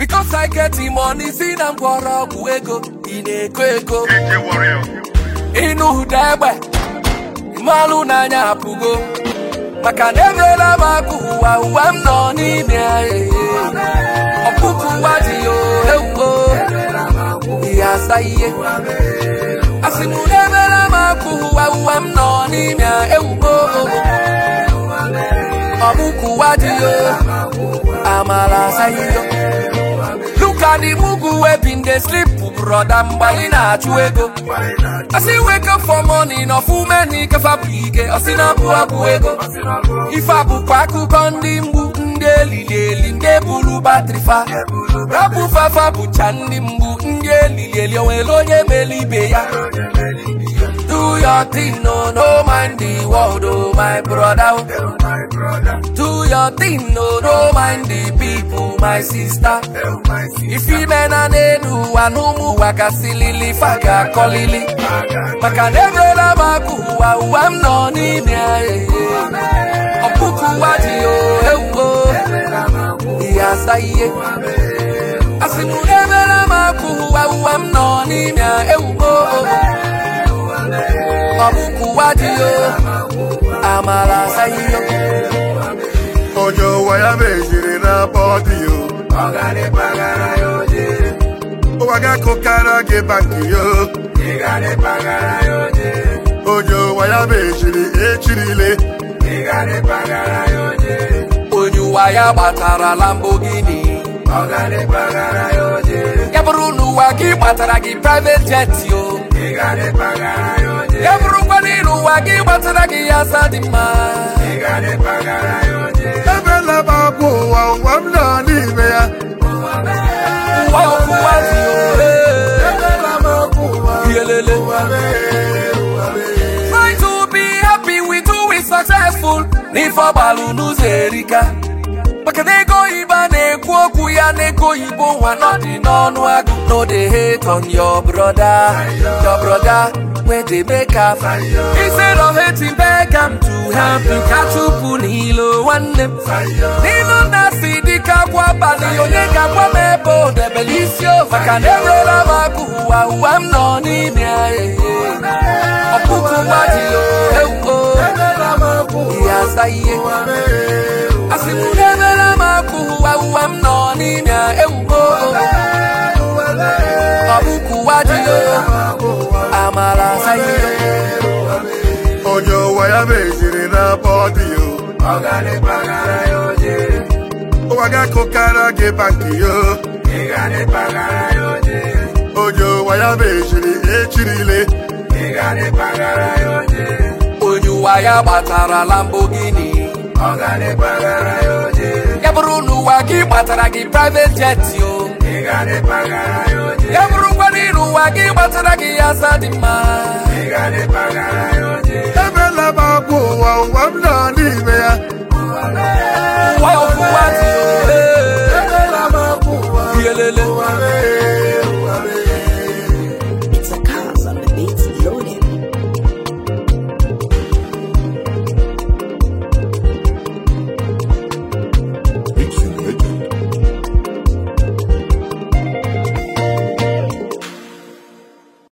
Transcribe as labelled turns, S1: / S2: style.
S1: Because I get the money, si na mgbọrọgwụ ego, ị na-eko eko.
S2: Ike warrior.
S1: Ịnụ ụda egbe, mmalụ n'anya apụgo. Maka na emeela m akụ ụwa ụwa m nọ n'ime ya. Ọkpụkụ ụwa dị ya ewuo. Ihe asa ihe. Asị m na emeela m akụ ụwa ụwa m nọ n'ime ya ewuo. Ọkpụkụ ụwa dị ya. Amala asa ihe. Look at the mugu wey been dey sleep, brother mgbe anyị na-achụ ego. Asị wake up for morning, ọfụ meni kefa bụ ike, ọsị na abụ abụ ego. Ife abụkwa akụkọ ndị mgbu, ndị elili eli, ndị buru batrị fa. Rapụ fafa bụcha ndị mgbu, ndị elili eli, o nwere onye mele ibe ya. Do your thing, no, no mind the world, oh my brother. oh. Do your thing, no, no mind the people, my sister. Ife ime na n'elu ụwa n'ụmụ ụwa kasịlili fa ga-akọlili maka na emeela m akụ ụwa ụwa m nọ n'ime ya ee. ọkpụkụ ụwa dị o ewuo ihe asa ihe asị m na emeela m akụ ụwa ụwa m nọ n'ime ya ewuo ọkpụkụ ụwa dị o amala asa ihe
S2: Onye ụwa ya mejiri na bọdị yo. Ụwa ga-akụkara gị bankị yo. Onye ụwa ya mejiri echirile.
S1: onye ụwa ya gbatara Lamborghini ya bụrụ na ụwa gị gbatara gị private jet o ya bụrụkwa n'ịlụ ụwa gị gbatara gị ya asa dị mma
S2: Ebela m abụ ụwa ụwa m nọ n'ime ya.
S1: ụwa ọkụwa dị o
S2: Ebela m abụ ụwa
S1: Yelele.
S2: ụwa mee, ụwa mee.
S1: Try to be happy with who is successful n'ife ọgbalụ n'ụzọ erika maka na ego oyibo a na-ekwu okwu ya na ego oyibo nwa nọ dị n'ọnụ agụ no dey hate on your brother your brother wey dey make am instead of hating beg am to help you ka chụpụ n'ilo nwanne m n'ilu nna si dịka akwa abalị onye ga-agwa m ebe o debere isi o maka na enwere m akụ ụwa ụwa m nọ n'ime ya ee. ọkpụkụ nwa dị o ewuo
S2: Ebela m abụ
S1: ihe asa ihe
S2: ụwa mee, ụwa
S1: asị m na emere m akụ ụwa ụwa m nọ n'ime ya ewuo
S2: ụwa mee.
S1: ọkpụkụ nwa dị o amala asa ihe
S2: Onye ụwa ya mejiri na bọdị yo. Ụwa ga-akụkara gị bankị yo. Onye ụwa ya mejiri echirile.
S1: onye ụwa ya gbatara Lamborghini ya bụrụ na ụwa gị gbatara gị private jet o ya bụrụkwa n'ịlụ ụwa gị gbatara gị ya asa dị mma
S2: Ebela m abụ ụwa